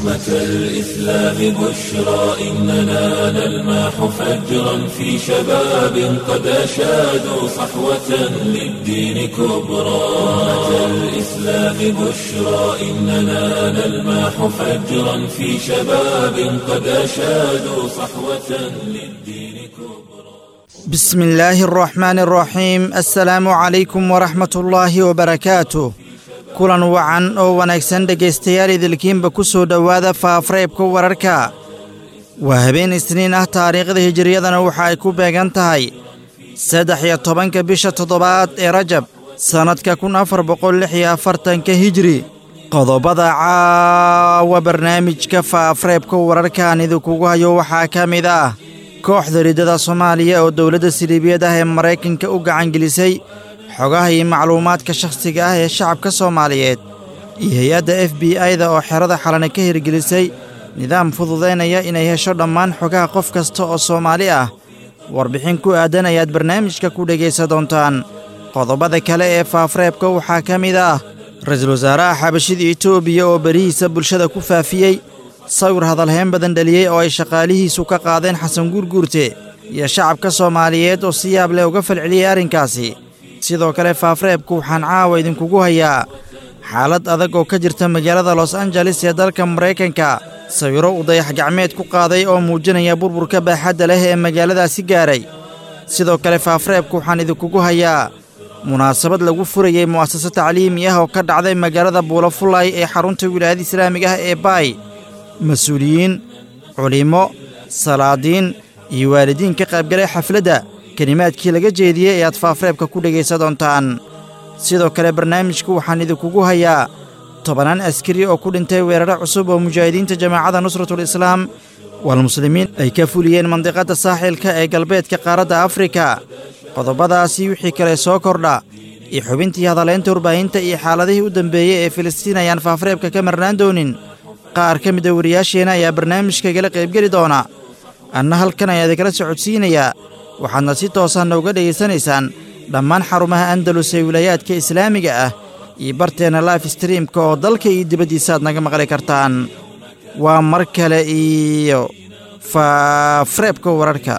أمة الإسلام بشرى إننا نلمح فجرا في شباب قد أشادوا صحوة للدين كبرى أمة الإسلام بشرى إننا نلمح فجرا في شباب قد أشادوا صحوة للدين كبرى بسم الله الرحمن الرحيم السلام عليكم ورحمة الله وبركاته kulan wacan oo wanaagsan dhegaystayaal idilkiinba ku soo dhowaada faafareebka wararka waa habeen isniin ah taariikhda hijiriyadana waxa ay ku beegan tahay saddex iyo tobanka bisha toddobaad ee rajab sannadka kun afar boqol lix iyo afartanka hijri qodobada caawa barnaamijka faafareebka wararkaan idinkugu hayo waxaa ka mid ah kooxda riddada soomaaliya oo dowladda siliibiyad ah ee maraykanka u gacangelisay xogaha iyo macluumaadka shakhsiga ah ee shacabka soomaaliyeed iyo hay-adda f b i-da oo xerada xalana ka hirgelisay nidaam fududaynaya inay hesho dhammaan xogaha qof kasta oo soomaali ah warbixin ku aadan ayaad barnaamijka ku dhegaysan doontaan qodobada kale ee faafareebka waxaa ka mid ah ra-iisul wasaaraha xabashida etoobiya oo berihiisa bulshada ku faafiyey sawir hadalhayn badan dhaliyey oo ay shaqaalihiisu ka qaadeen xasan guurguurte iyo shacabka soomaaliyeed oo si yaab leh uga falceliyey arrinkaasi sidoo kale faafareebku waxaan caawa idinkugu hayaa xaalad adag oo ka jirta magaalada los angeles ee dalka maraykanka sawiro uu dayax gacmeed ku qaaday oo muujinaya burburka baaxadda leh ee magaaladaasi gaaray sidoo kale faafareebku waxaan idinkugu hayaa munaasabad lagu furayey mu'asase tacliimi ah oo ka dhacday magaalada buulafulay ee xarunta wilaayada islaamiga ah ee baay mas-uuliyiin culimmo salaadiin iyo waalidiin ka qaybgalay xafladda kelimaadkii laga jeediyey ee aad faafareebka ku dhegaysan doontaan sidoo kale barnaamijku waxaan idinkugu hayaa tobannaan askari oo ku dhintay weeraro cusub oo mujaahidiinta jamaacadda nusratul islaam walmuslimiin ay ka fuliyeen mandiqadda saaxilka ee galbeedka qaaradda afrika qodobadaasi wixii kale soo kordha iyo xubintii hadalaynta warbaahinta iyo xaaladihii u dambeeyey ee filistiin ayaan faafareebka ka marnaan doonin qaar ka mida wariyaasheenna ayaa barnaamijka igala qaybgeli doona anna halkan ayaa idinkala socodsiinayaa waxaadna si toosanna uga dhegaysanaysaan dhammaan xarumaha andalus ee wilaayaadka islaamiga ah iyo barteenna life streamka oo dalka iyo dibaddiisa aad naga maqli kartaan waa mar kale iyo faafareebka wararka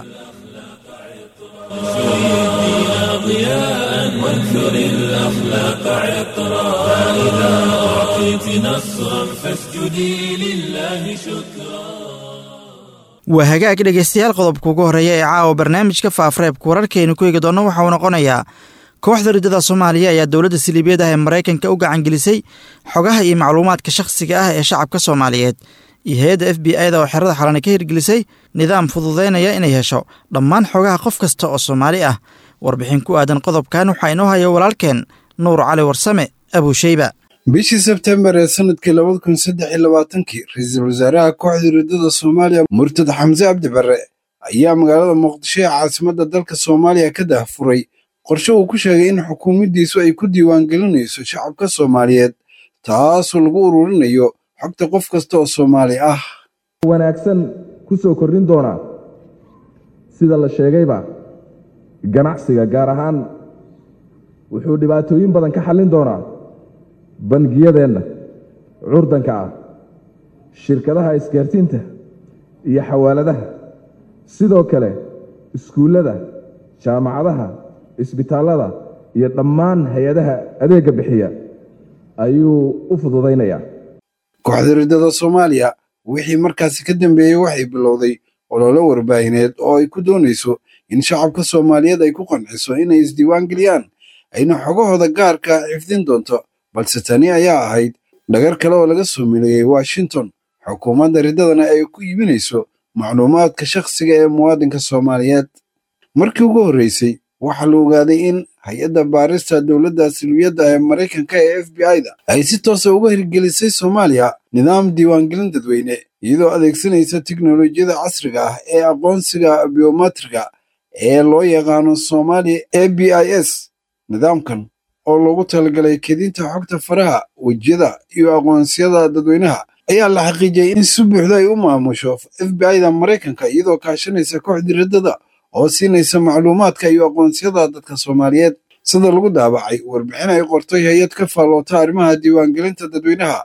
ضياء وانثر الأخلاق عطرا فإذا أعطيت نصرا فاسجدي لله شكرا waa hagaag dhegaystayaal qodobka ugu horreeya ee caawa barnaamijka faafareebka wararkaynu ku eegi doonno waxa uu noqonayaa kooxda riddada soomaaliya ayaa dowladda siliibiyad ah ee maraykanka u gacangelisay xogaha iyo macluumaadka shakhsiga ah ee shacabka soomaaliyeed iyo hay-adda f b i-da oo xerada xalana ka hirgelisay nidaam fududaynaya inay hesho dhammaan xogaha qof kasta oo soomaali ah warbixin ku aadan qodobkan waxaa inoo haya walaalkeen nuur cali warsame abuusheyba bishii sebtembar ee sanadkii labada kun saddex iyo labaatankii ra-iisul wasaaraha kooxda riddada soomaaliya murtad xamse cabdi barre ayaa magaalada muqdisho ee caasimadda dalka soomaaliya ka dahfuray qorshe uu ku sheegay in xukuumaddiisu ay ku diiwaangelinayso shacabka soomaaliyeed taasoo lagu ururinayo xogta qof kasta oo soomaali ah wanaagsan ku soo kordhin doonaa sida la sheegayba ganacsiga gaar ahaan wuxuu dhibaatooyin badan ka xallin doonaa bangiyadeenna curdanka ah shirkadaha isgaarsiinta iyo xawaaladaha sidoo kale iskuullada jaamacadaha isbitaallada iyo dhammaan hay-adaha adeegga bixiya ayuu u fududaynayaa kooxda riddada soomaaliya wixii markaasi ka dambeeyey waxay bilowday ololo warbaahineed oo ay ku doonayso in shacabka soomaaliyeed ay ku qanciso inay isdiiwaangeliyaan ayna xogahooda gaarka xifdin doonto balse tani ayaa ahayd dhagar kale oo laga soo mileeyey washington xukuumadda riddadana ay ku iibinayso macluumaadka shakhsiga ee muwaadinka soomaaliyeed markii ugu horreysay waxaa la ogaaday in hay-adda baarista dowladda silwiyadda ee maraykanka ee f b i-da ay si toosa uga hirgelisay soomaaliya nidaam diiwaangelin dadweyne iyadoo adeegsanaysa tiknolojiyada casriga ah ee aqoonsiga biometriga ee loo yaqaano soomaaliya a b i s nidaamkan oo loogu talagalay kedinta xogta faraha wejiyada iyo aqoonsiyada dadweynaha ayaa la xaqiijiyey in si buuxda ay u maamusho f b i-da maraykanka iyadoo kaashanaysa kooxdii riddada oo siinaysa macluumaadka iyo aqoonsiyada dadka soomaaliyeed sida lagu daabacay warbixin ay qortay hay-ad ka faalloota arrimaha diiwaangelinta dadweynaha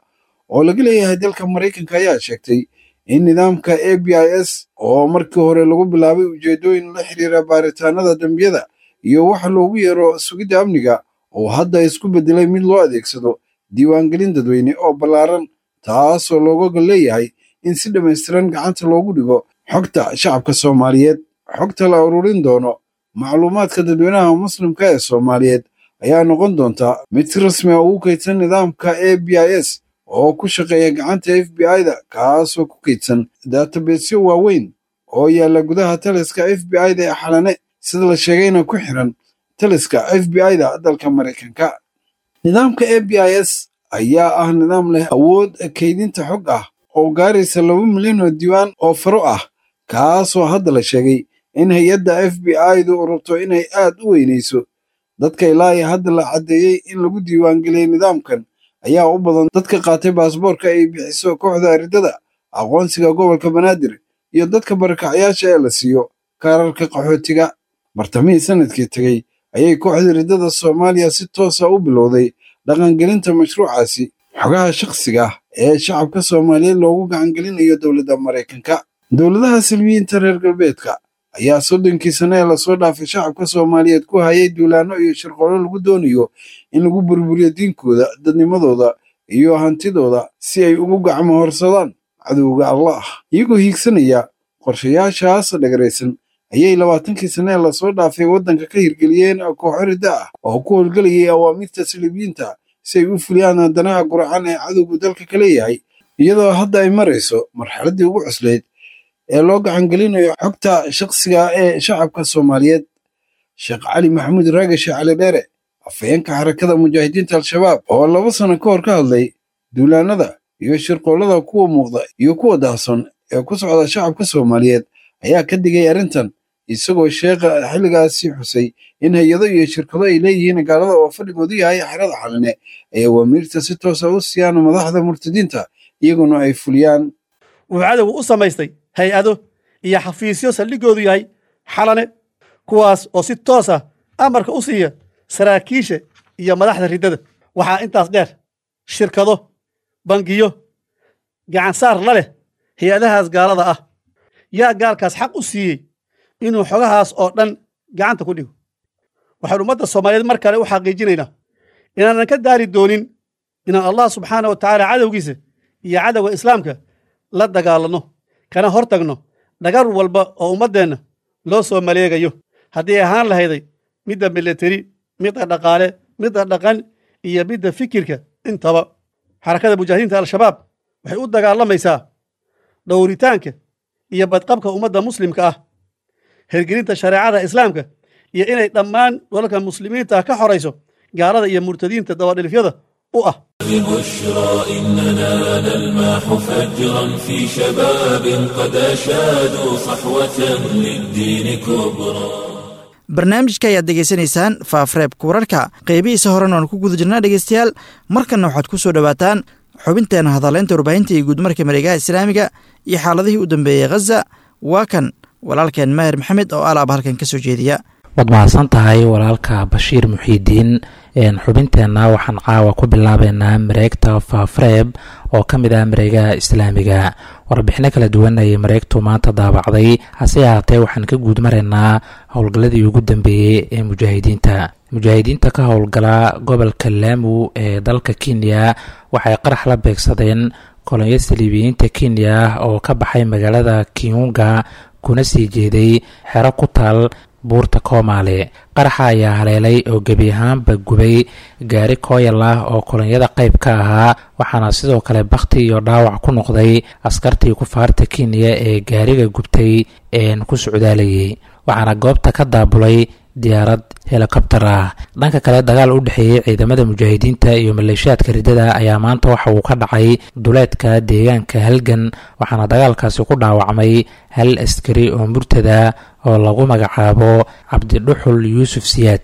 oo laga leeyahay dalka maraykanka ayaa sheegtay in nidaamka a b i s oo markii hore lagu bilaabay ujeeddooyin la xiriira baaritaanada dembiyada iyo waxa loogu yeero sugidda amniga oo hadda isku beddelay mid loo adeegsado diiwaangelin dadweyne oo ballaaran taasoo looga gol leeyahay in si dhammaystiran gacanta loogu dhigo xogta shacabka soomaaliyeed xogta la ururin doono macluumaadka dadweynaha muslimka ee soomaaliyeed ayaa noqon doonta mid si rasmi ah ugu kaydsan nidaamka a b i s oo ku shaqeeya gacanta f b i-da kaasoo ku kaydsan databesyo waaweyn oo yaalla gudaha taliska f b i-da ee xalane sida la sheegayna ku xiran taliska f b i-da dalka maraykanka nidaamka a b i s ayaa ah nidaam leh awood kaydinta xog ah oo gaaraysa laba milyan oo diiwaan oo faro ah kaasoo hadda la sheegay in hay-adda f b i-du rabto inay aad u weynayso dadka ilaa iyo hadda la caddeeyey in lagu diiwaangeliyey nidaamkan ayaa u badan dadka qaatay baasboorka ay bixiso kooxda aridada aqoonsiga gobolka banaadir iyo dadka barakacyaasha ee la siiyo kaararka qaxootiga bartamihii sanadkii tegey ayay kooxda riddada soomaaliya si toosa u bilowday dhaqangelinta mashruucaasi xogaha shakhsiga ah ee shacabka soomaaliyeed loogu gacangelinayo dowladda maraykanka dowladaha silmiyiinta reer galbeedka ayaa soddonkii sane ee lasoo dhaafay shacabka soomaaliyeed ku hayay duulaanno iyo shirqoolo lagu doonayo in lagu burburiyo diinkooda dadnimadooda iyo hantidooda si ay ugu gacmo horsadaan cadowga allah iyagoo hiigsanaya qorshayaashaas dhagaraysan ayay labaatankii sane ee lasoo dhaafay waddanka ka hirgeliyeen kooxo ridda ah oo ku howlgelayay awaamiirta silibiyiinta si ay u fuliyaan danaha guracan ee cadowgu dalka ka leeyahay iyadoo hadda ay marayso marxaladdii ugu cuslayd ee loo gacangelinayo xogta shakhsiga ee shacabka soomaaliyeed sheekh cali maxamuud raagashe cali dheere afhayeenka xarakada mujaahidiinta al-shabaab oo laba sano ka hor ka hadlay duulaanada iyo shirqoollada kuwa muuqda iyo kuwa daahson ee ku socda shacabka soomaaliyeed ayaa ka digay arrintan isagoo sheekha xilligaasi xusay in hay-ado iyo shirkado ay leeyihiin gaalada oo fadhigoodu yahay xerada xaline ay awaamiirta si toosa u siiyaan madaxda murtadiinta iyaguna ay fuliyaan wuxuu cadowgu u samaystay hay-ado iyo xafiisyo saldhigoodu yahay xalane kuwaas oo si toos ah amarka u siiya saraakiisha iyo madaxda riddada waxaa intaas dheer shirkado bangiyo gacansaar la leh hay-adahaas gaalada ah yaa gaalkaas xaq u siiyey inuu xogahaas oo dhan gacanta ku dhigo waxaan ummadda soomaaliyeed mar kale u xaqiijinaynaa inaanan ka daari doonin inaan allah subxaana wa tacaala cadowgiisa iyo cadowga islaamka la dagaalanno kana hor tagno dhagar walba oo ummaddeenna loo soo maleegayo haddii ahaan lahayday midda milateri midda dhaqaale midda dhaqan iyo midda fikirka intaba xarakada mujaahidiinta al-shabaab waxay u dagaalamaysaa dhowritaanka iyo badqabka ummadda muslimka ah hergelinta shareecada islaamka iyo inay dhammaan dalalka muslimiinta ka xorayso gaalada iyo murtadiinta dabadhilifyada u ah ببشرى إننا نلمح فجرا في شباب قد أشادوا صحوة للدين كبرى barnaamijka ayaad degeysanaysaan faafreebka wararka qeybihiisa horena waan ku guda jirnaa dhegeystayaal markanna waxaad ku soo dhowaataan xubinteena hadaleynta warbaahinta iyo guudmarka mareegaha islaamiga iyo xaaladihii u dambeeyey khaza waa kan walaalkeen maahir maxamed oo alaab halkan ka soo jeediya waad mahadsan tahay walaalka bashiir muxiidiin xubinteenna waxaan caawa ku bilaabeynaa mareegta faafreeb oo ka mid ah mareegaha islaamiga warbixino kala duwan ayay mareegtu maanta daabacday hase ahaatee waxaan ka guud maraynaa howlgalladii ugu dambeeyey ee mujaahidiinta mujaahidiinta ka howlgala gobolka laamu ee dalka kenya waxay qarax la beegsadeen kolonyo saliibiyiinta kenya oo ka baxay magaalada kiunga kuna sii jeeday xero ku taal buurta koomaale qaraxa ayaa haleelay oo gebi ahaanba gubay gaari kooyal ah oo kolonyada qayb ka ahaa waxaana sidoo kale bakhti iyo dhaawac ku noqday askartii kufaarta kenya ee gaariga gubtay een ku socdaalayay waxaana goobta ka daabulay diyaarad helikobtar ah dhanka kale dagaal u dhexeeyey ciidamada mujaahidiinta iyo maleeshiyaadka riddada ayaa maanta waxa uu ka dhacay duleedka deegaanka halgan waxaana dagaalkaasi ku dhaawacmay hal askari oo murtada oo lagu magacaabo cabdidhuxul yuusuf siyaad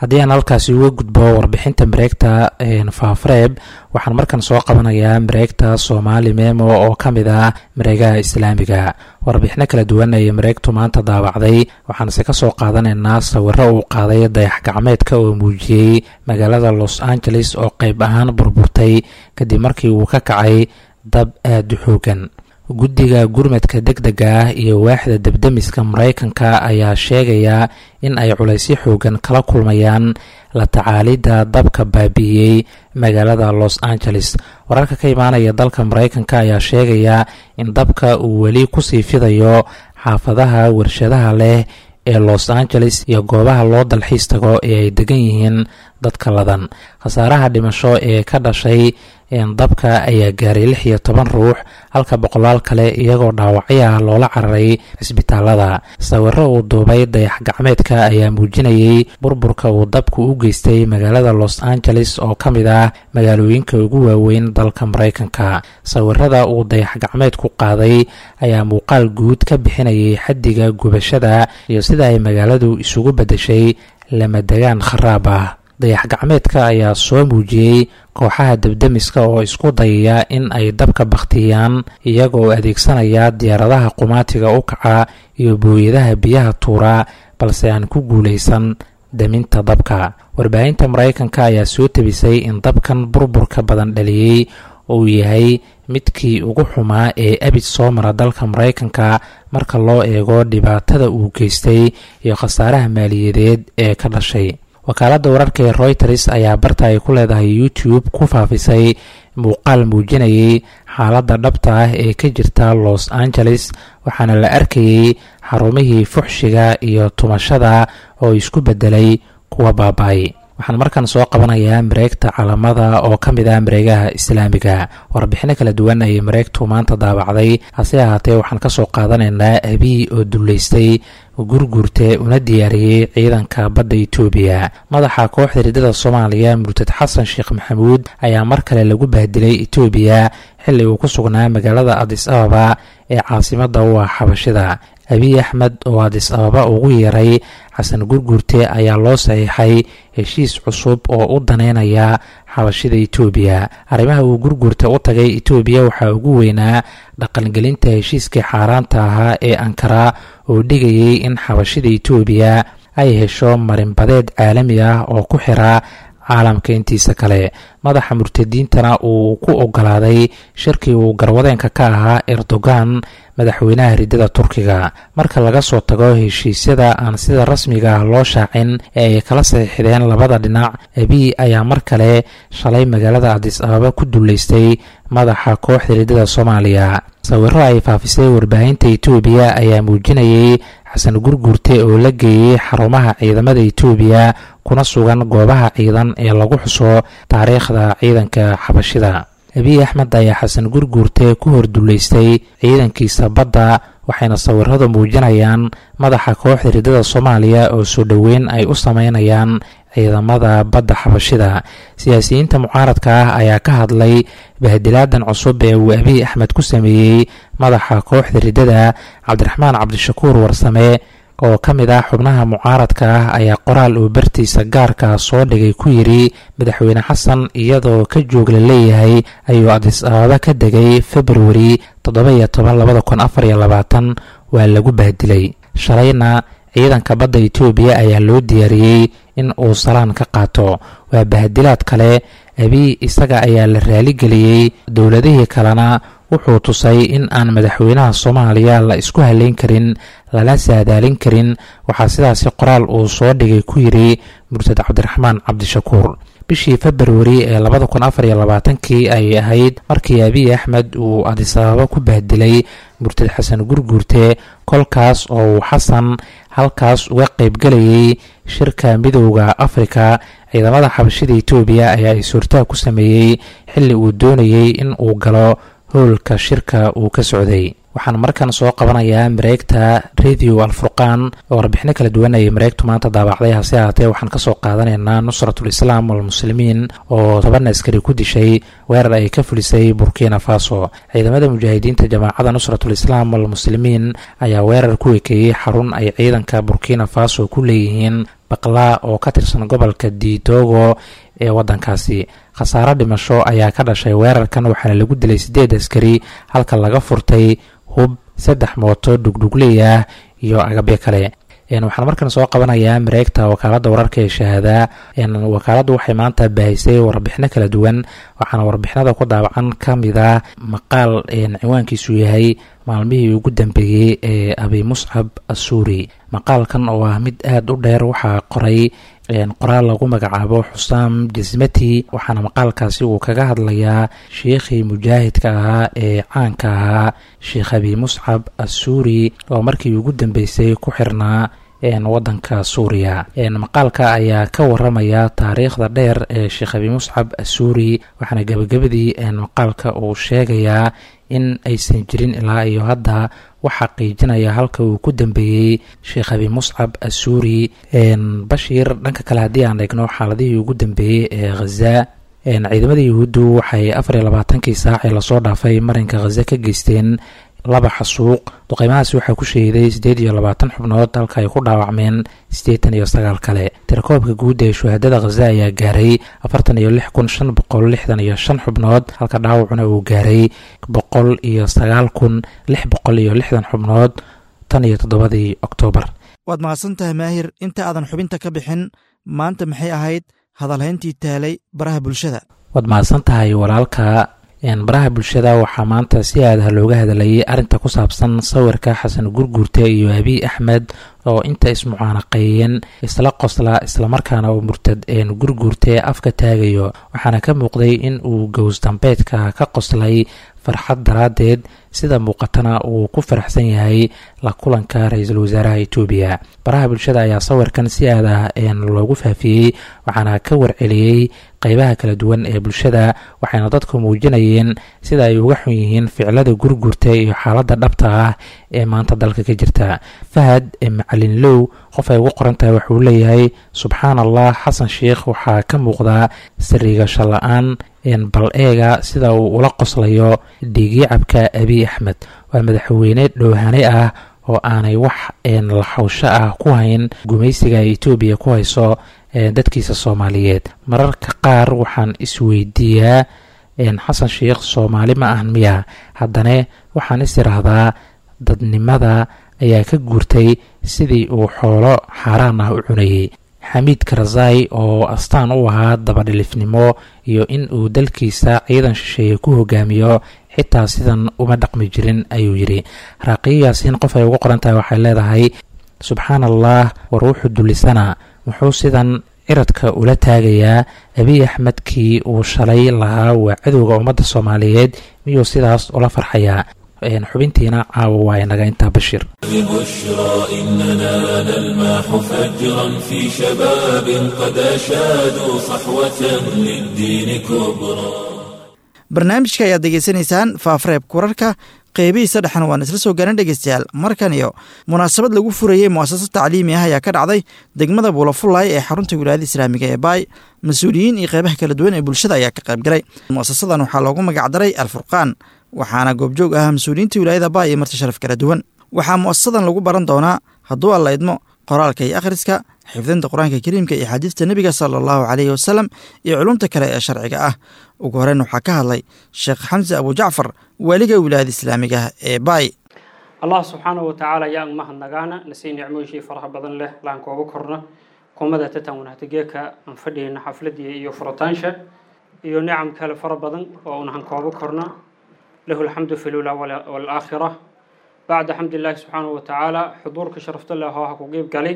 haddii aan halkaasi uga gudbo warbixinta mareegta faafareeb waxaan markan soo qabanayaa mareegta soomaali memo oo ka mid ah mareegaha islaamiga warbixino kala duwan ayay mareegtu maanta daawacday waxaanse ka soo qaadanaynaa sawiro uu qaaday dayax gacmeedka oo muujiyey magaalada los angeles oo qayb ahaan burburtay kadib markii uu ka kacay dab aada u xoogan guddiga gurmadka deg dega ah iyo waaxda debdemiska maraykanka ayaa sheegaya in ay culaysyo xoogan kala kulmayaan la tacaalidda dabka baabi'iyey magaalada los angeles wararka ka imaanaya dalka maraykanka ayaa sheegaya in dabka uu weli kusii fidayo xaafadaha warshadaha leh ee los angeles iyo goobaha loo dalxiis tago ee ay degan yihiin dadka ladan khasaaraha dhimasho ee ka dhashay dabka ayaa gaaray lix iyo toban ruux halka boqolaal kale iyagoo dhaawacyaha loola cararay cisbitaalada sawiro uu duubay dayax gacmeedka ayaa muujinayay burburka uu dabku u geystay magaalada los angeles oo ka mid ah magaalooyinka ugu waaweyn dalka maraykanka sawirada uu dayax gacmeedku qaaday ayaa muuqaal guud ka bixinayay xaddiga gubashada iyo sida ay magaaladu isugu beddeshay lamadegaan kharaab ah dayax gacmeedka ayaa soo muujiyey kooxaha debdemiska oo isku dayaya in ay dabka bakhtiyaan iyagoo adeegsanaya diyaaradaha qumaatiga u kaca iyo booyadaha biyaha tuura balse aan ku guulaysan daminta dabka warbaahinta maraykanka ayaa soo tebisay in dabkan burburka badan dhaliyey uu yahay midkii ugu xumaa ee abid soo mara dalka maraykanka marka loo eego dhibaatada uu geystay iyo khasaaraha maaliyadeed ee ka dhashay wakaaladda wararka ee royters ayaa barta ay ku leedahay youtube ku faafisay muuqaal muujinayay xaaladda dhabta ah ee ka jirta los angeles waxaana la arkayey xarumihii fuxshiga iyo tumashada oo isku beddelay kuwa baaba-ay waxaan markan soo qabanayaa mareegta calamada oo ka mid ah mareegaha islaamiga warbixino kala duwan ayay mareegtu maanta daabacday hase ahaatee waxaan ka soo qaadanaynaa abiy oo dullaystay gurgurte una diyaariyey ciidanka badda itoobiya madaxa kooxda riddada soomaaliya murtad xasan sheekh maxamuud ayaa mar kale lagu bahdilay itoobiya xilli uu ku sugnaa magaalada adis ababa ee caasimadda u ah xabashida abiy axmed oo adis ababa ugu yeeray xasan gurgurte ayaa loo saxiixay heshiis cusub oo u daneynaya xabashida itoobiya arrimaha uu gurgurta u tagay itoobiya waxaa ugu weynaa dhaqangelinta heshiiskii xaaraanta ahaa ee ankara oo dhigayay in xabashida itoobiya ay hesho marinbadeed caalami ah oo ku xira caalamka intiisa kale madaxa murtadiintana uu ku ogolaaday shirkii uu garwadeenka ka ahaa erdogan madaxweynaha riddada turkiga marka laga soo tago heshiisyada aan sida rasmiga ah loo shaacin ee ay kala saxiixdeen labada dhinac abiy ayaa mar kale shalay magaalada adis ababa ku dullaystay madaxa kooxda riddada soomaaliya sawiro ay faafisay warbaahinta itoobiya ayaa muujinayay xasan gurgurte oo la geeyey xarumaha ciidamada itoobiya kuna sugan goobaha ciidan ee lagu xuso taariikhda ciidanka xabashida abiy axmed ayaa xasan gurgurte ku hordullaystay ciidankiisa badda waxayna sawiradu muujinayaan madaxa kooxda riddada soomaaliya oo soo dhoweyn ay u sameynayaan ciidamada badda xabashida siyaasiyiinta mucaaradka ah ayaa ka hadlay bahdilaadan cusub ee uu abiy axmed ku sameeyey madaxa kooxda riddada cabdiraxmaan cabdishakuur warsame oo ka mid ah xubnaha mucaaradka ah ayaa qoraal uu bartiisa gaarka soo dhigay ku yidhi madaxweyne xasan iyadoo ka joog la leeyahay ayuu adis ababa ka degay februari toddoba-iyo toban labada kun afar iyo labaatan waa lagu bahdilay shalayna ciidanka badda itoobiya ayaa loo diyaariyey in uu salaan ka qaato waa bahdilaad kale abiy isaga ayaa la raaligeliyey dowladihii kalena wuxuu tusay in aan madaxweynaha soomaaliya la isku haleyn karin lala saadaalin karin waxaa sidaasi qoraal uu soo dhigay ku yidhi murtad cabdiraxmaan cabdishakuur bishii februari ee labada kun afar iyo labaatankii ayay ahayd markii abiy axmed uu adisababa ku bahdilay murtad xasan gurguurte kolkaas oo uu xasan halkaas uga qaybgelayay shirka midowda afrika ciidamada xabashida itoobiya ayaa is-hortaag ku sameeyey xilli uu doonayey in uu galo howlka shirka uu ka socday waxaan markan soo qabanayaa mareegta radio alfurqaan oo warbixino kala duwan ayay mareegtu maanta daabacday hase ahaatee waxaan kasoo qaadanaynaa nusratul islaam walmuslimiin oo toban askari ku dishay weerar ay ka fulisay burkina faso ciidamada mujaahidiinta jamaacada nusratul islaam walmuslimiin ayaa weerar ku ekeeyey xarun ay ciidanka burkina faso ku leeyihiin baqlaa oo ka tirsan gobolka diitogo ee waddankaasi khasaaro dhimasho ayaa ka dhashay weerarkan waxaana lagu dilay siddeed askari halka laga furtay hub saddex mooto dhugdhugley ah iyo agabyo kale waxaan markan soo qabanayaa mareegta wakaaladda wararka ee shahaadaa wakaaladdu waxay maanta baahisay warbixino kala duwan waxaana warbixinada ku daawacan ka mid a maqaal ciwaankiisu yahay maalmihii ugu dambeeyey ee abi muscab assuuri maqaalkan oo ah mid aada u dheer waxaa qoray qoraal lagu magacaabo xusaam jasmati waxaana maqaalkaasi uu kaga hadlayaa sheikhii mujaahidka ahaa ee caanka ahaa sheekh abi muscab assuuri oo markii ugu dambeysay ku xirnaa wadanka suuriya maqaalka ayaa ka waramaya taariikhda dheer ee sheekh abi muscab assuuri waxaana gebagabadii maqaalka uu sheegayaa in aysan jirin ilaa iyo hadda wax xaqiijinaya halka uu ku dambeeyey sheekh abi muscab assuuri bashiir dhanka kale haddii aan eegno xaaladihii ugu dambeeyey ee khaza ciidamada yuhuuddu waxay afar iyo labaatankii saac ee lasoo dhaafay marinka khaza ka geysteen laba xasuuq duqeymahaasi waxaa ku sheeday siddeed iyo labaatan xubnood halka ay ku dhaawacmeen siddeetan iyo sagaal kale tirakoobka guud ee shuhaadada khaza ayaa gaaray afartan iyo lix kun shan boqol lixdan iyo shan xubnood halka dhaawacuna uu gaaray boqol iyo sagaal kun lix boqol iyo lixdan xubnood tan iyo toddobadii oktoobar waad mahadsan tahay maahir inta aadan xubinta ka bixin maanta maxay ahayd hadalhayntii taalay baraha bulshada waad mahadsan tahay walaalka baraha bulshada waxaa maanta si aadaha looga hadlayay arrinta ku saabsan sawirka xasan gurguurte iyo abiy axmed oo inta ismucaanaqeeyeen isla qosla islamarkaana uu murtad gurguurte afka taagayo waxaana ka muuqday in uu gows dambeedka ka qoslay farxad daraaddeed sida muuqatana uu ku faraxsan yahay la kulanka ra-iisul wasaaraha etoobiya baraha bulshada ayaa sawirkan si aad ah loogu faafiyey waxaana ka warceliyey qeybaha kala duwan ee bulshada waxayna dadku muujinayeen sida ay uga xun yihiin ficilada gurgurta iyo xaaladda dhabta ah ee maanta dalka ka jirta fahad macalin low qof ay ugu qoran tahay waxuu leeyahay subxaan allah xasan sheikh waxaa ka muuqdaa sariigasho la-aan bal eega sida uu ula qoslayo dhiigyacabka abiy axmed waa madaxweyne dhowhane ah oo aanay wax laxawsho ah ku hayn gumaysiga ay etoobiya ku hayso dadkiisa soomaaliyeed mararka qaar waxaan isweydiiyaa xasan sheikh soomaali ma ahan miya haddana waxaan is iraahdaa dadnimada ayaa ka guurtay sidii uu xoolo xaaraan ah u cunayey xamiid karzai oo astaan u ahaa dabadhilifnimo iyo in uu dalkiisa ciidan shisheeye ku hogaamiyo xitaa sidan uma dhaqmi jirin ayuu yidhi raaqiyo yaasiin qof ay ugu qoran tahay waxay leedahay subxaan allah war wuxuu dulisana muxuu sidan ciradka ula taagayaa abiy axmedkii uu shalay lahaa waa cadowga ummadda soomaaliyeed miyuu sidaas ula farxayaa xubintiina caawa waa inaga intaa bashir ببشرى إننا نلمح فجرا في شباب قد أشادوا صحوة للدين كبرى barnaamijka ayaad degeysanaysaan faafreebka wararka qeybihiisa dhexan waan isla soo gaaran dhegeystayaal markan iyo munaasabad lagu furayey muasasad tacliimi ah ayaa ka dhacday degmada buulafullaay ee xarunta wilaayada islaamiga ee baay mas-uuliyiin iyo qeybaha kala duwan ee bulshada ayaa ka qaybgalay muasasadan waxaa loogu magacdaray alfurqaan waxaana goobjoog ah mas-uuliyiinta wilaayada baay iyo marti sharaf kala duwan waxaa muasasadan lagu baran doonaa hadduu alla idmo qoraalka iyo akhriska xifdinta qur-aanka kariimka iyo xadiidta nebiga sala allahu caleyhi wasalam iyo culumta kale ee sharciga ah ugu horeyn waxaa ka hadlay sheekh xamse abujacfar waaliga wilaayada islaamiga ee baay allah subxaanahu watacaala yaa mahadnagaana nasii nicmooyishii faraha badan leh laan kooga korno kumada tatan wanahtigeeka aan fadhiyeyna xafladii iyo furitaansha iyo nicam kale fara badan oo unahan kooga korno lahu alxamdu fi lula walaakhira bacda xamd illaahi subxaanahu watacaala xuduurka sharafta leh oo ha ku qiib galay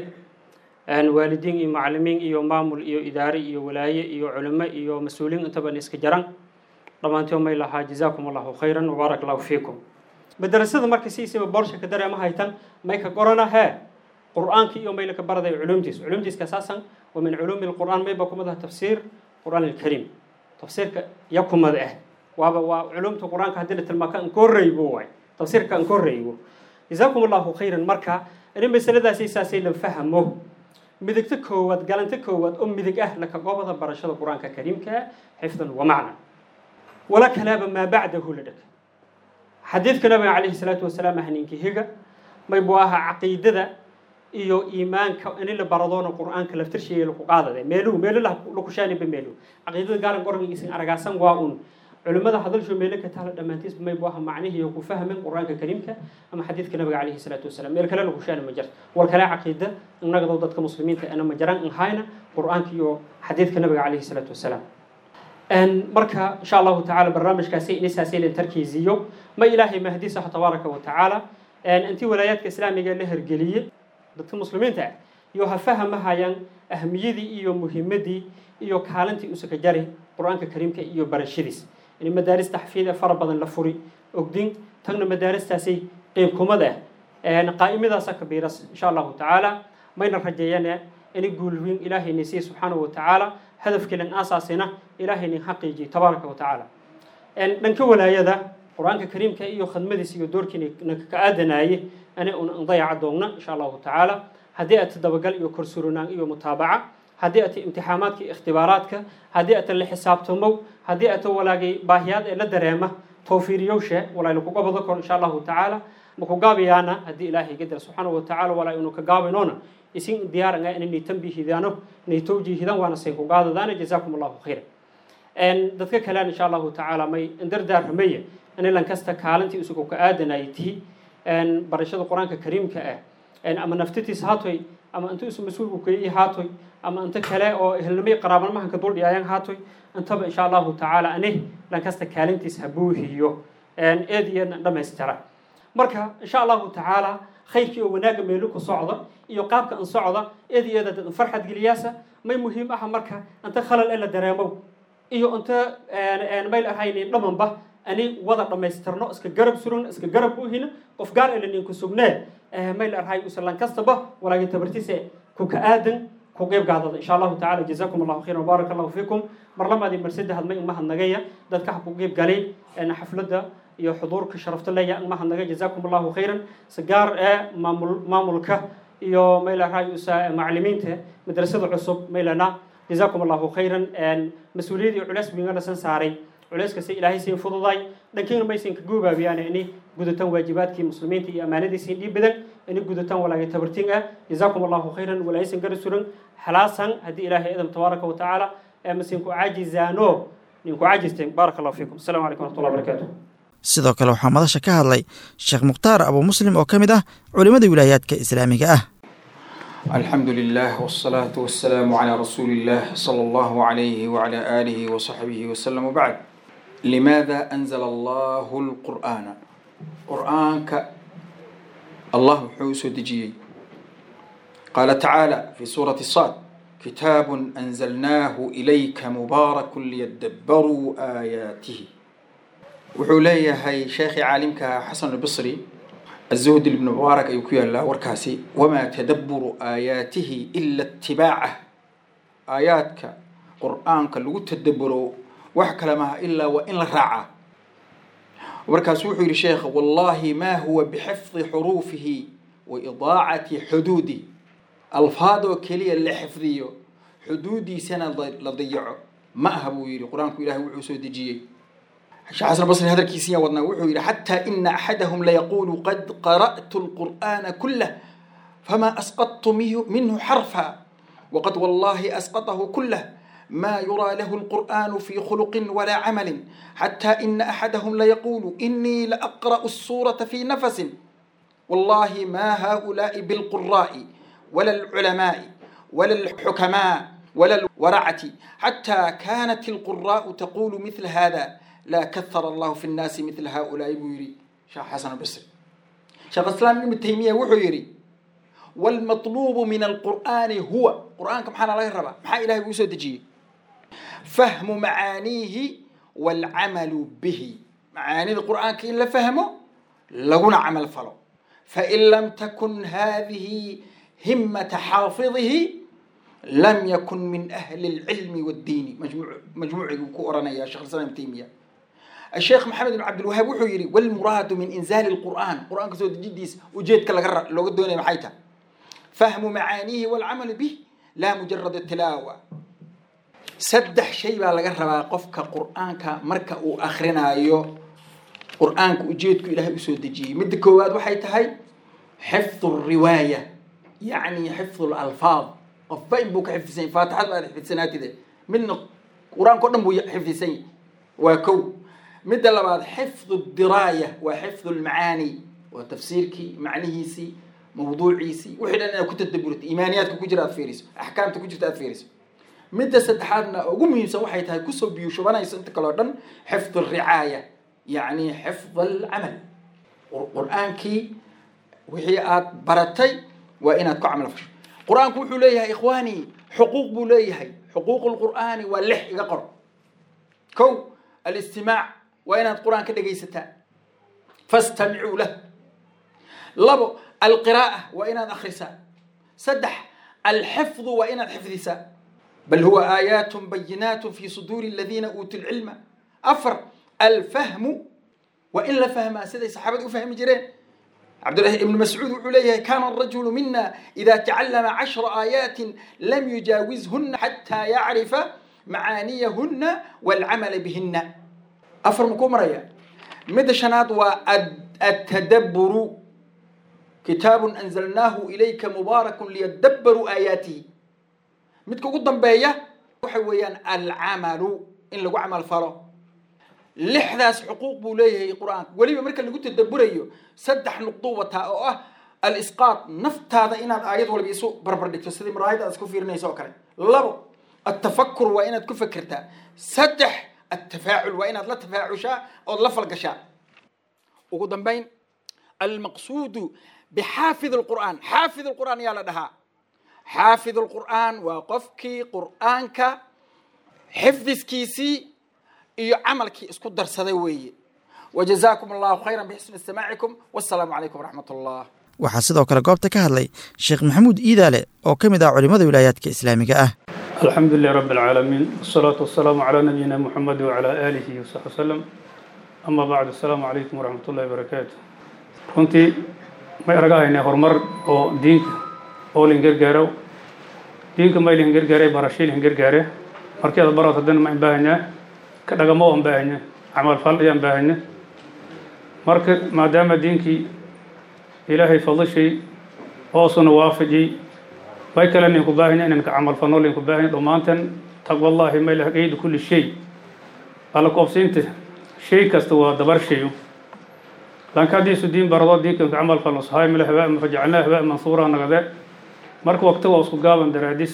waalidiin iyo macalimiin iyo maamul iyo idaare iyo walaaye iyo culimo iyo mas-uuliin intaban iska jaran dhammaantii may lahaa jazaakum allahu khayran wabaarak allahu fiikum madrasada marka siisiiba boorsha ka dareema haytan may ka qorana hee qur-aanka iyo mayla ka baraday culumtiis culumtiis kasaasan wa min culuumi lqur'aan mayba kumadaha tafsiir qur'aan alkariim tafsiirka ya kumada ah waaba waa culumta qur-aanka haddii la tilmaaka an korrey buu waay tafsiirka aan ka horreeyo jazaakum allahu khayran marka in masaladaasi saasay la fahmo midigta koowaad galanta koowaad oo midig ah laka goobada barashada qur-aanka kariimka xifdan wa macna wala kalaaba maa bacdahu la dheg xadiidka nabiga calayhi salaatu wasalaam ah ninka higa may buu ahaa caqiidada iyo iimaanka in la baradoona qur-aanka laftirshiga laku qaadade meeluhu meelo lakushaaniba meeluhu caqiidada gaalan qorgigiisin aragaasan waa un culimmada hadalsho meelo ka taala dhammaantiisba may buu ahaa macnihii ku fahmin qur-aanka kariimka ama xadiidka nabiga calayhi salaatu wasalaam meel kale lakushaani ma jirto wal kale caqiida innagado dadka muslimiinta ana ma jiraan in hayna qur-aanka iyo xadiidka nabiga calayhi salaatu wasalaam marka insha allahu tacaala barnaamijkaasi inisaasi la tarkiisiyo ma ilaahay mahdisaha tabaaraka wa tacaala intii walaayaadka islaamiga la hergeliyey dadka muslimiinta ah iyo ha fahamahayaan ahmiyadii iyo muhimadii iyo kaalintii usaka jari qur-aanka kariimka iyo barashadiis in madaaris taxfiid fara badan la furi ogdin tagna madaaristaasay qeyb kumada ah qaa'imadaasa kabiiras insha allahu tacaala mayna rajeeyane ini guulwiin ilaahayna siiye subxaanahu wa tacaala hadafkeelan aasaasina ilaahayna xaqiijiye tabaaraka wa tacaala dhanka walaayada qur-aanka kariimka iyo khadmadiisa iyo doorkiina ka aadanaaye ana un dayaca doogna insha allahu tacaala haddii ata dabagal iyo korsurinaan iyo mutaabaca haddii ata imtixaamaadka iyo ikhtibaaraadka haddii ata la xisaabtamow haddii ata walaagay baahiyaad ee la dareema towfiiriyowshe walaa lakuga bado kor insha allahu tacaala maku gaabayaana haddii ilaahay gadar subxaanahu wa tacaala walaa inu ka gaabinoona isin diyaaran ah inay tanbihidaano inay towjiihidaan waana say ku gaadadaana jazaakum allahu khayra dadka kalean insha allahu tacaala may dardaarramaya in lankasta kaalintii isugu ka aadanayay tihi barashada qur-aanka kariimka ah ama naftatiis haatoy ama inta isu mas-uulku keeyay haatoy ama inta kale oo ehelnimay qaraabanmahanka dul dhiyaayan haatoy intaba insha allahu tacaala ane lankasta kaalintiis ha buuhiyo eed iyo dhammaystira marka insha allahu tacaala khayrkii oo wanaaga meelu ku socda iyo qaabka an socda eed iyo eed farxad geliyaasa may muhiim aha marka inta khalal ee la dareemow iyo inta mayl ahaynin dhamanba ani wada dhammaystirno iska garab surugno iska garab buuhino qof gaar ele ninku sugnee mayl arhay usalan kastaba walaagi tabartise ku ka aadan ku qeyb gaadada insha allahu tacaala jazakum allahu khayran wbaaraka allahu fiikum mar lamaadii marsada hadmay umahadnagaya dadka ha ku qeyb galay xafladda iyo xuduurka sharafta leeya umahadnaga jazakum allahu khayran si gaar ee maamul maamulka iyo mayl arhay usa macalimiinta madrasada cusub maylana jazakum allahu khayran mas-uuliyadii culeys bingana san saaray culeyskasi ilaahay siin fududay dhankiina maysan ka goobaabiyaan ini gudataan waajibaadkii muslimiinta iyo ammaanadiisiin dhiib badan ini gudataan walaagay tabartiin ah jazaakum allahu khayran walaaysan gara suran halaasan haddii ilaahay idam tabaaraka wa tacaala masin ku caajizaano ninku caajisteen baaraka allahu fiikum asalaamu calaykum waraxmatullahi wabarakaatu sidoo kale waxaa madasha ka hadlay sheekh mukhtaar abuu muslim oo ka mid ah culimmada wilaayaadka islaamiga ah الحمد لله والصلاة والسلام على رسول الله صلى الله عليه وعلى آله وصحبه وسلم وبعد لماذا أنزل الله القرآن قرآنك الله حوس دجي قال تعالى في سورة الصاد كتاب أنزلناه إليك مبارك ليدبروا آياته وحولي هاي شيخ عالمك حسن البصري الزهد بن مبارك أيكويا الله وركاسي وما تدبر آياته إلا اتباعه آياتك قرآنك اللي تدبره وحكى لما إلا وإن راعه وركاس وحي الشيخ والله ما هو بحفظ حروفه وإضاعة حدوده ألفاظه كلية اللي حفظيه حدودي سنة لضيعه ما هبو يري قرآنك إلهي وحوسو دجيه الشيخ حسن البصري هذا الكيسية وضنا وحوي حتى إن أحدهم ليقول قد قرأت القرآن كله فما أسقطت منه حرفا وقد والله أسقطه كله ما يرى له القرآن في خلق ولا عمل حتى إن أحدهم ليقول إني لأقرأ السورة في نفس والله ما هؤلاء بالقراء ولا العلماء ولا الحكماء ولا الورعة حتى كانت القراء تقول مثل هذا لا كثر الله في الناس مثل هؤلاء بويري شيخ حسن البصري شيخ الاسلام ابن تيميه وحيري والمطلوب من القران هو قران كم حنا الله ربا ما الهي بيسو دجي فهم معانيه والعمل به معاني القران كي لا فهمه لغنا عمل فلو فان لم تكن هذه همه حافظه لم يكن من اهل العلم والدين مجموع مجموع كورنا يا شيخ الاسلام ابن تيميه الشيخ محمد بن عبد الوهاب وحو يري والمراد من إنزال القرآن قرآن كسو جديس وجيت كلا لو قدوني محيتا فهم معانيه والعمل به لا مجرد التلاوة سدح شيء بقى لقى ربا قفك قرآنك مركا وآخرنا أيو قرآنك وجيتك إلهي أسود دجي مد كواد وحي تهي حفظ الرواية يعني حفظ الألفاظ قفين بوك حفظين فاتحة بعد حفظين كده من قرآن كلهم بو حفظين وكو مد لبعض حفظ الدراية وحفظ المعاني وتفسيرك معنيهيسي موضوعيسي وحنا أنا كنت تدبرت إيمانياتك كجرات فيرس أحكامك كجرات فيرس midda saddexaadna ugu muhiimsan waxay tahay kusoo biyushubanaysa inta kaleo dhan xifd alricaaya yacni xifd alcamal qur-aankii wixii aad baratay waa inaad ku camal fasho qur-aanku wuxuu leeyahay ikhwaani xuquuq buu leeyahay xuquuq lqur'aani waa lix iga qor kow alistimaac waa inaad qur-aan ka dhegaysataa fastamicuu lah labo alqiraa'a waa inaad akhrisaa saddex alxifdu waa inaad xifdisaa بل هو آيات بينات في صدور الذين أوتوا العلم أفر الفهم وإلا فهم سيدي صحابة فهم جرين عبد الله بن مسعود عليه كان الرجل منا إذا تعلم عشر آيات لم يجاوزهن حتى يعرف معانيهن والعمل بهن أفر مكوم ريا مدشنات والتدبر كتاب أنزلناه إليك مبارك ليدبروا آياته midka ugu dambeeya waxa weeyaan alcamalu in lagu camal falo lixdaas xuquuq buu leeyahay qur-aanka weliba marka lagu tadaburayo saddex nuqdo wataa oo ah alisqaad naftaada inaad aayad walba isu barbar dhigto sidii maraayad aad isku fiirinayso oo kale labo atafakur waa inaad ku fekertaa saddex atafaacul waa inaad la tafaacushaa ood la falgashaa ugu dambayn almaqsuudu bixaafid alqur'aan xaafid alqur'aan yaa la dhahaa xaafid alqur'aan waa qofkii qur'aanka xifdiskiisii iyo camalkii isku darsaday weeye wajazaakum allahu khayran bixusni istimaacikum wassalaamu calaykum waraxmat allah waxaa sidoo kale goobta ka hadlay sheekh maxamuud iidaale oo ka mid ah culimmada wilaayaadka islaamiga ah الحمد لله رب العالمين والصلاة والسلام على نبينا محمد وعلى آله وصحبه وسلم أما بعد السلام عليكم ورحمة الله وبركاته runtii may aragahaynaa horumar oo diinka oo lin gargaaro diinka may lin gargaaray barashii lin gargaare markii aad barato haddana ma baahanyaa ka dhagamo aan baahanya camal fal ayaan baahanya marka maadaama diinkii ilaahay fadishay hoosuna waafajiyey may kale ninku baahanya inaan ka camal falno linku baahanya dhammaantan taqwallahi may lah qeydu kulli shay alla koobsiinta shay kasta waa dabar shayo لأن كان ديسو دين برضو دين كنت عمل فلوس هاي من الهباء فجعلناه هباء منصورا نغذاء مرك وقت واسكو قابن دراديس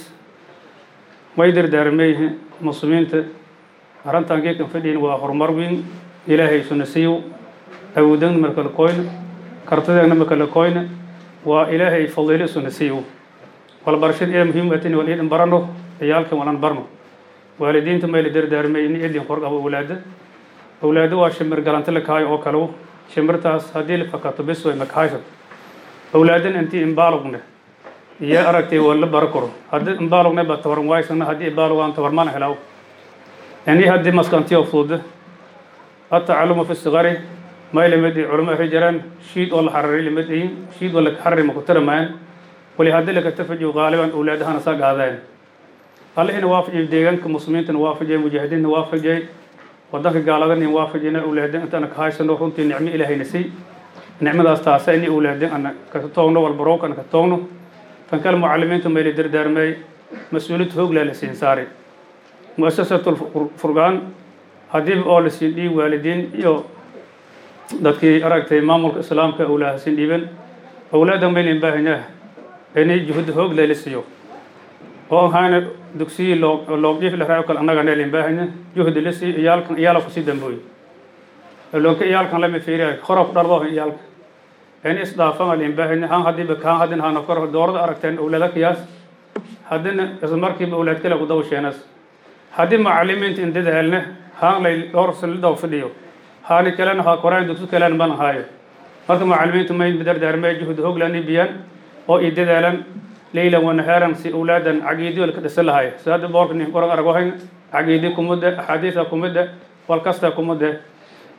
ما يدر دارميه مصمين أرانتان كيكن فدين وآخر مروين إلهي سنسيو أودن مرك الكوين كرتدين مرك الكوين وإلهي فضيلي سنسيو والبرشد إيه مهمة والإيد برنو عيالك ولن برنو والدين تما يدر دارميه إني إدين خرق أبو أولاده أولاده واشمر قلنت لك هاي أو كلو shimirtaas haddii la fakato bis way makahaysa awlaadan intii imbaalugne iyo aragtay waa la bara karo haddii imbaalugne ba tabaran waaysana haddii imbaalugaan tabarmana helaw yani haddii maskantiyo fuuda atacalumu fi sigari may lamid i culamo ahri jiraan shiid oo la xararay lamid iyin shiid oo la xarari ma ku tiramayaan wali haddii laka tafajiyo qaaliban awlaadahana saa gaadeen allihina waafajiyay deegaanka muslimiintana waafajiyay mujaahidiinna waafajiyay wadanka gaaladan in waafajina awlaadin intaana ka haysano runtii nicmo ilaahayna siy nicmadaas taasa ini awlaadin ana ka toogno walbarowka ana ka toogno tan kale mucalimiinta mayla dardaarmay mas-uuliyad hooglaa la siin saaray muasasatul furgaan haddiiba oo la siin dhiib waalidiin iyo dadkii aragtay maamulka islaamka awlaaha siin dhiiban awlaada maylan baahanyaa inay juhud hoogla la siiyo oo ahaana dugsiyi loogjiif la raaco kale annaga neelin baahanya juhdi la sii iyaalkan iyaala kusii dambooy loonka iyaalkan lama fiiriya hora ku dhardo iyaalka in isdhaafan alin baahanya han haddiiba kaan haddin hana kor doorada aragteen awlaada kiyaas haddina isla markiiba awlaad kale ku daba sheenas haddii macalimiinta in dadaalne haan lay dhowr salidaw fadhiyo haani kalena ha koraan dugsi kalena mana haayo marka macalimiinta may dardaarmee juhdi hoglani biyaan oo i dadaalan ليلا ونهارا سي أولادا عقيدي ولا كدسل هاي ساد بورك ني قرن أرجوهين عقيدي كمدة أحاديث كمدة والكستا كمدة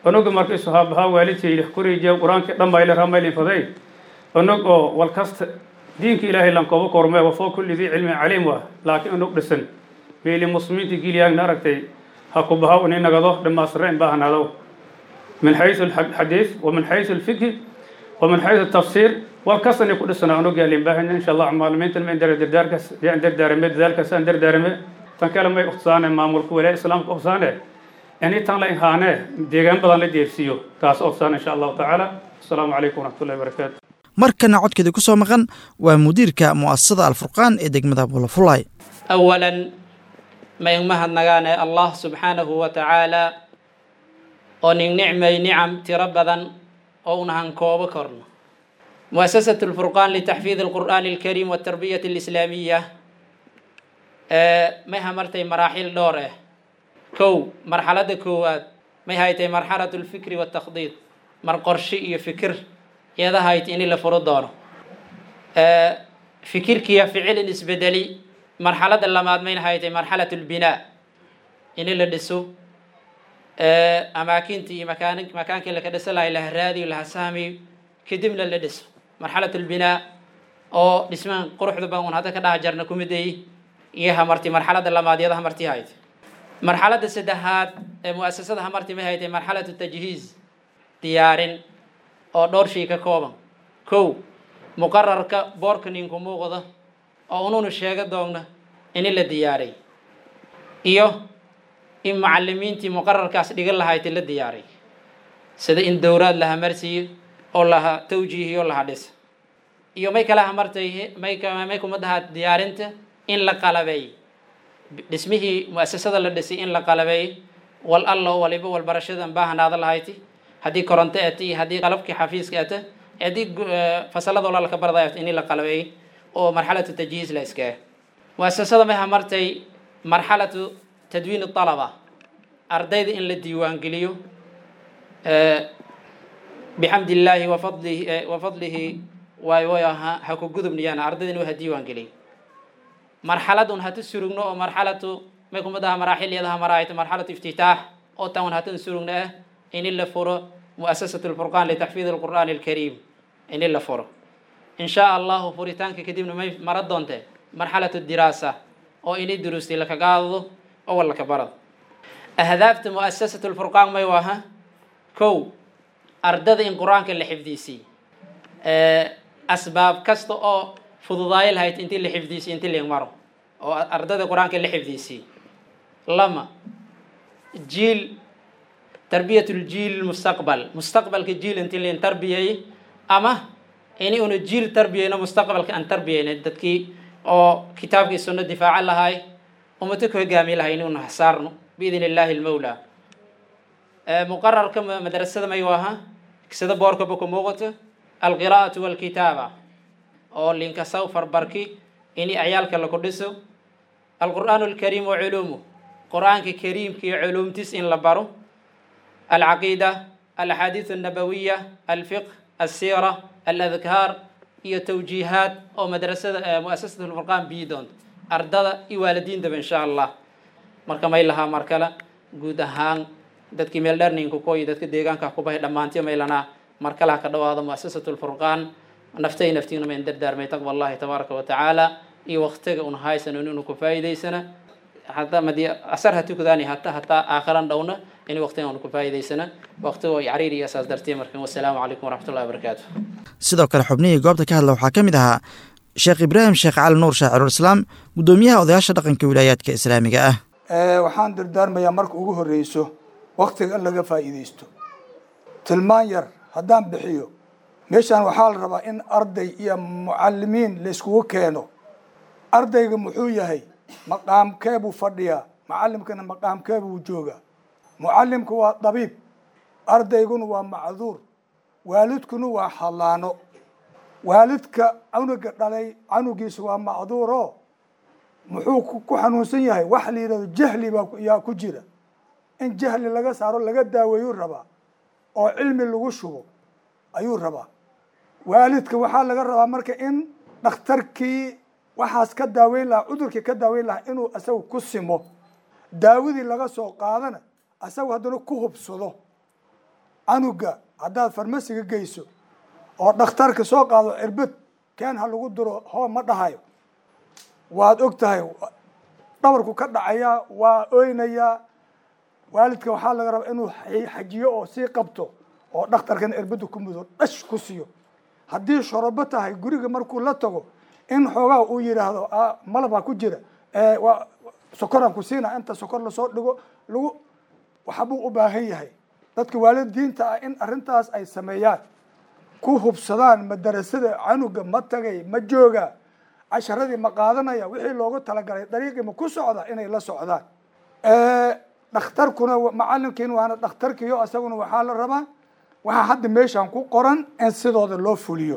onoga markay saxaabahaa waalidkayda kuriijiya qur-aankii dhammayle ramaylin faday onog oo wal kasta diinka ilaahay lankooba kormee wafoo kulli dii cilmin caliim waa laakiin onog dhisan meeli muslimiinta gilyaagna aragtay ha ku bahaw ini nagado dhammaastirre in baahnaado min xaysu alxadiis wa min xaysu alfikhi wa min xaysu tafsiir wal kastani ku dhisana onogaa lin baahanya insha allah maalimiintan ma dara dardaarkaas yaan dardaarame dadaalkaas aan dardaarame tan kale may uqsaane maamulka walaa islaamka uqsaane ini tan la inhaanee deegaan badan la deersiiyo taas uqsaan insha allahu tacaala asalaamu calaykum waraxmatullahi wabarakaatu markana codkeeda ku soo maqan waa mudiirka mu'asasada alfurqaan ee degmada bulafulay awalan ma in mahadnagaane allah subxaanahu wa tacaala oo nin nicmay nicam tiro badan oo unahan koobo korno muasasat lfurqaan litaxfiid alqur'aani alkariim waltarbiyati alislaamiya may hamartay maraaxil dhowr ah kow marxaladda koowaad may haytay marxalatu lfikri waltakdiid mar qorshe iyo fikir iyada hayt ini la furo doono fikirkiya ficilin isbedeli marxaladda lamaad mayna haytay marxalat lbinaa ini la dhiso amaakintii iyo makaan makaankii laka dhiso lahay laha raadiyo laha sahmiyo kadibna la dhiso marxalat lbinaa oo dhismaan quruxda baan un hadda ka dhaha jarna kumideyi iyo hamarti marxaladda lamaad iyada hamartii haytay marxaladda saddexaad ee muasasada hamarti may haytay marxalatu tajhiiz diyaarin oo dhowr shay ka kooban kow muqararka boorka ninku muuqda oo ununu sheega doogna ini la diyaaray iyo in macalimiintii muqararkaas dhigan lahayti la diyaaray sida in dowraad laha marsiiyo oo laha tawjiihiyo laha dhisa iyo may kala hamartay may may kumadaha diyaarinta in la qalabeey dhismihii muasasada la dhisay in la qalabeey wal allo waliba walbarashadan baahanaada lahayti haddii koronto eta iyo haddii qalabkii xafiiska eta haddii fasalada olaalka barday eta ini la qalabeey oo marxalatu tajhiiz la iskaa muasasada may hamartay marxalatu tadwiin alaba ardayda in la diiwaangeliyo bixamdi illaahi wafadlihi wafadlihi waay way ahaa ha ku gudubniyaan ardayda inuu ha diiwaangeliyo marxaladun hatu surugno oo marxalatu may kumadaha maraaxilyadaha maraayta marxalatu iftitaax oo tan hatan surugno ah ini la furo muasasatu lfurqaan litaxfiid alqur'aani alkariim ini la furo in shaa allahu furitaanka kadibna may mara doonte marxalatu diraasa oo ini duruustay lakagaadado oo wal laka barado ahdaafta muasasatu lfurqaan may waaha kow ardada in qur-aanka la xifdiisiy asbaab kasta oo fududaayo lahayd intii la xifdiisiy intii ling maro oo ardada qur-aanka la xifdiisiy lama jiil tarbiyat ljiil mustaqbal mustaqbalka jiil intii lin tarbiyay ama ini una jiil tarbiyayno mustaqbalka aan tarbiyayna dadkii oo kitaabkii sunno difaaca lahay ummado ku hogaami lahay ini una hasaarno biidn illaahi lmawla muqararka madrasada may waaha sida boorkaba ku muuqato alqiraa'atu walkitaaba oo linkasaw farbarki ini ciyaalka laku dhiso alqur'aanu alkariim wa culuumuh qur-aanka kariimka iyo culuumtiis in la baro alcaqiida alaxaadiis annabawiya alfiqh alsiira aladkaar iyo tawjiihaad oo madrasada muasasat lfurqaan biyi doonto ardada iyo waalidiintaba insha allah marka may lahaa mar kale guud ahaan dadkii meel dheerninku koy dadka deegaanka kubahay dhammaantiyo maylanaa mar kale ha ka dhawaado muasasat lfurqaan naftay naftiina mayn dardaarmay taqwa allahi tabaaraka wa tacaala iyo waktiga un haysano inuu ku faa'iidaysana hataa madii asar ha tukadaani hata hataa aakhiran dhowna in waktiga un ku faa'iidaysana waktiga ay cariir iyo asaas dartiya markan wasalaamu calaykum waraxmatullahi wabarakaatu sidoo kale xubnihii goobta ka hadla waxaa ka mid ahaa sheekh ibraahim sheekh cali nuur shaacirulislaam guddoomiyaha odayaasha dhaqanka wilaayaadka islaamiga ah waxaan dardaarmayaa marka ugu horreyso waktiga in laga faa'iidaysto tilmaan yar haddaan bixiyo meeshaan waxaa la rabaa in arday iyo mucalimiin layskugu keeno ardayga muxuu yahay maqaamkee buu fadhiyaa macallimkana maqaamkee buu joogaa mucallimku waa dabiib ardayguna waa macduur waalidkuna waa hallaano waalidka canuga dhalay canugiisa waa macduuro muxuu ku xanuunsan yahay wax la yidhahdo jahli baa yaa ku jira in jahli laga saaro laga daaweeyuu rabaa oo cilmi lagu shubo ayuu rabaa waalidka waxaa laga rabaa marka in dhakhtarkii waxaas ka daaweyn lahaa cudurkii ka daaweyn lahaa inuu asaga ku simo daawadii laga soo qaadana asaga haddana ku hubsado canuga haddaad farmasiga geyso oo dhakhtarka soo qaado cirbad keen ha lagu diro hoo ma dhahayo waad og tahay dhabarku ka dhacayaa waa oynayaa waalidka waxaa laga rabaa inuu xajiyo oo sii qabto oo dhakhtarkana cirbadda ku mudo dhash ku siiyo haddii shorobo tahay guriga markuu la tago in xoogaa uu yidhaahdo malabaa ku jira waa sokoraan ku siina inta sokor lasoo dhigo lagu waxbuu u baahan yahay dadka waalidiinta ah in arrintaas ay sameeyaan ku hubsadaan madarasada canuga ma tagay ma jooga casharadii ma qaadanaya wixii loogu talagalay dariiqii ma ku socda inay la socdaan dhakhtarkuna macalinkiin waana dhakhtarkiyo isaguna waxaa la rabaa waxaa hadda meeshan ku qoran in sidooda loo fuliyo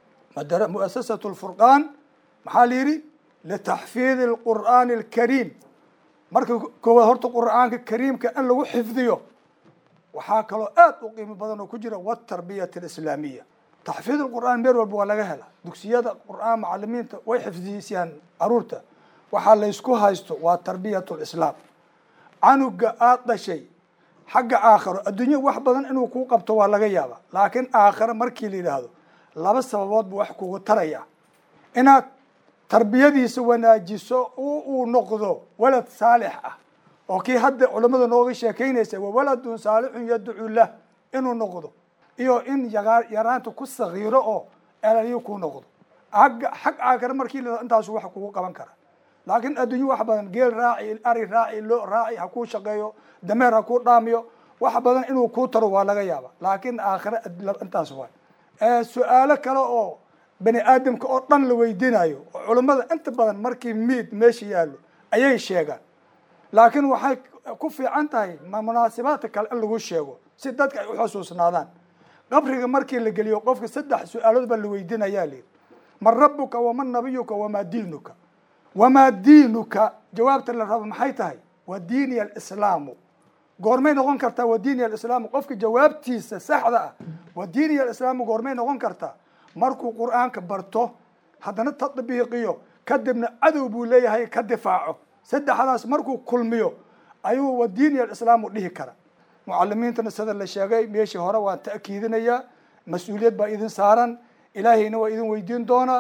muasasat lfurqaan maxaa la yidhi litaxfiidi alqur'aani alkariim marka koowaad horta qur'aanka kariimka in lagu xifdiyo waxaa kaloo aad u qiimo badan oo ku jira watarbiyat alislaamiya taxfiid alqur'aan meel walba waa laga hela dugsiyada qur'aan macalimiinta way xifdiyisiyaan caruurta waxaa laysku haysto waa tarbiyat lislaam canuga aada dhashay xagga aakharo adduunya wax badan inuu kuu qabto waa laga yaaba laakiin aakharo markii la yidhaahdo laba sababood buu wax kugu taraya inaad tarbiyadiisa wanaajiso uu noqdo walad saalix ah oo kii hadda culamada nooga sheekeynaysa wa waladun saalixun yadcu lah inuu noqdo iyo in yaraanta ku sagiiro oo elaliyo kuu noqdo agga xag aakhare markii la intaasu wax kugu qaban kara laakiin adduunyo wax badan geel raaci ari raaci lo raaci ha kuu shaqeeyo dameer ha kuu dhaamiyo wax badan inuu kuu taro waa laga yaaba laakiin aakhire intaas waay su-aalo kale oo bani aadamka oo dhan la weydiinayo oo culammada inta badan markii miid meesha yaallo ayay sheegaan laakiin waxay ku fiican tahay munaasibaadka kale in lagu sheego si dadka ay uxusuusnaadaan qabriga markii la geliyo qofka saddex su-aalood baa la weydiinayaa layidhi man rabuka waman nabiyuka wamaa diinuka wamaa diinuka jawaabta la rabo maxay tahay waa diiniya alislaamu goormay noqon kartaa waa diiniya alislaamu qofka jawaabtiisa saxda ah waa diiniya alislaamu goormay noqon kartaa markuu qur-aanka barto haddana tadbiiqiyo kadibna cadow buu leeyahay ka difaaco saddexdaas markuu kulmiyo ayuu wa diiniya alislaamu dhihi kara mucalimiintana sida la sheegay meeshii hore waan ta'kiidinayaa mas-uuliyad baa idin saaran ilaahayna waa idin weydiin doonaa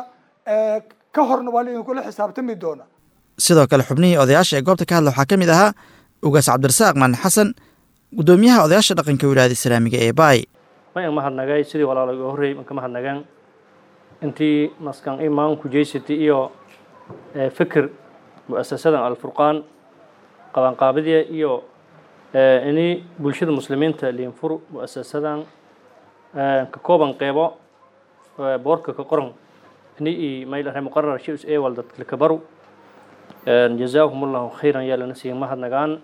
ka horna waa idinkula xisaabtami doona sidoo kale xubnihii odayaasha ee goobta ka hadla waxaa ka mid ahaa ugaas cabdirasaaq maan xasan guddoomiyaha odayaasha dhaqanka wilaayada islaamiga ee baay mayan mahadnagay sidii walaalo iga horreeyey manka mahadnagaan intii maskan imaan kujeysati iyo fikir mu'asasadan alfurqaan qabanqaabadiya iyo ini bulshada muslimiinta liinfur mu'asasadan ka kooban qeybo boorka ka qoran ini i maylahay muqarar shis ewal dadka kabaru jazaahum allahu khayran yaa lana siiya mahadnagaan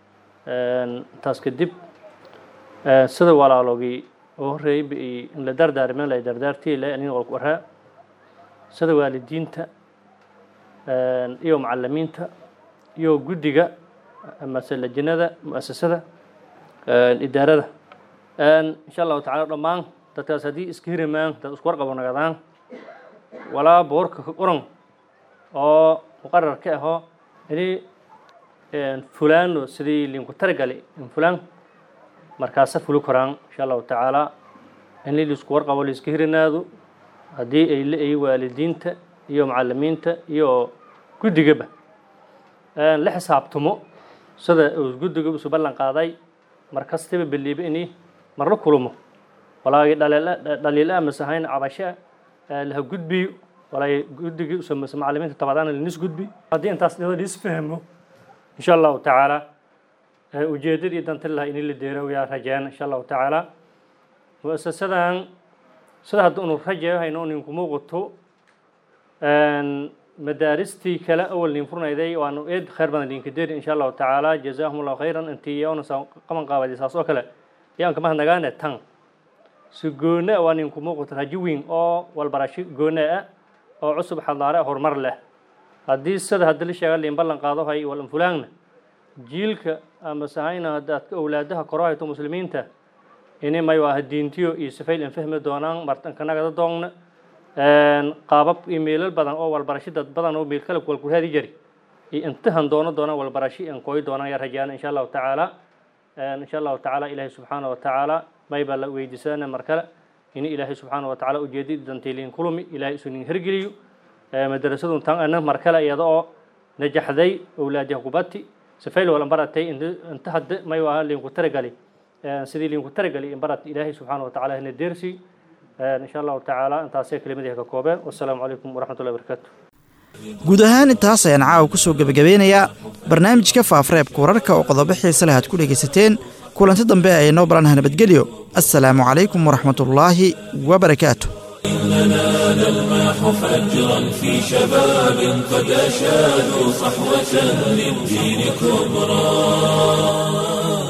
taas kadib sida walaalogii oo horreeyay ba in la dardaarmen la dardaartii le anin qolku waraa sida waalidiinta iyo macalimiinta iyo guddiga amase lajinada mu'asasada idaarada insha allahu tacala dhammaan dadkaas haddii iska hirimaan dad isku warqabo nagadaan walaa boorka ka qoran oo muqarar ka aho ini fulano sidii linku targali in fulan markaasa fuli koraan insha allahu tacaala in liisku warqabo laiska hirinaado haddii ay la-ay waalidiinta iyo macalimiinta iyo guddigaba la xisaabtamo sida uu guddiga isu ballan qaaday mar kastaba beliiba ini marla kulumo walaagii dhaliila amase ahayn cabasho laha gudbiyo walaay guddigii usamase macalimiinta tabadaan linis gudbi haddii intaas dhado liis fahmo insha allahu tacaala ujeedadii danta laha ini la deero yaa rajeen insha allahu tacaala muasasadan sida hadda unu rajayo hayno ninku muuqato madaaristii kale awal nin furnayday waanu eed khayr badan linka deeri insha allahu tacaala jazaahum allahu khayran intii yoona qaban qaabadi saas oo kale ayaan kama hadnagaane tan si goone waa ninku muuqato rajo weyn oo walbarashi goone ah oo cusub xadaare horumar leh haddii sida hadda la sheega liin ballan qaado hay wal infulaangna jiilka ama sahayna haddaad awlaadaha koro hayto muslimiinta ini may waa diintiyo iyo sifayl in fahmi doonaan martankanagada doogna qaabab iyo meelal badan oo walbarashi dad badan oo meel kale walku raadi jari iyo intahan doono doonaan walbarashi in kooyi doonaan yaa rajaan insha allahu tacaala insha allahu tacaala ilaahay subxaana wa tacaala maybaa la weydiisana mar kale in ilaahay subxaana wa tacaala ujeedid dantiiliin kulumi ilaahay isu nin hergeliyo madarasadun tan ana mar kale iyada oo najaxday owlaadiha kubati safayl wala baratay inta hadda may waa liinku taragali sidii liinku taragali in barat ilaahay subxaana wa tacaala hina deersi insha allahu tacaala intaasay kelimadihi ka koobeen wassalaamu calaykum waraxmatullahi wabarakaatu guud ahaan intaas ayaan caawa ku soo gebagabeynayaa barnaamijka faafareebka wararka oo qodobo xiise leh aad ku dhegaysateen kulanti dambe ay noo baranah nabadgelyo assalaamu calaykum waraxmatullaahi wabarakaatu إننا نلمح فجرا في شباب قد أشادوا صحوة للدين كبرى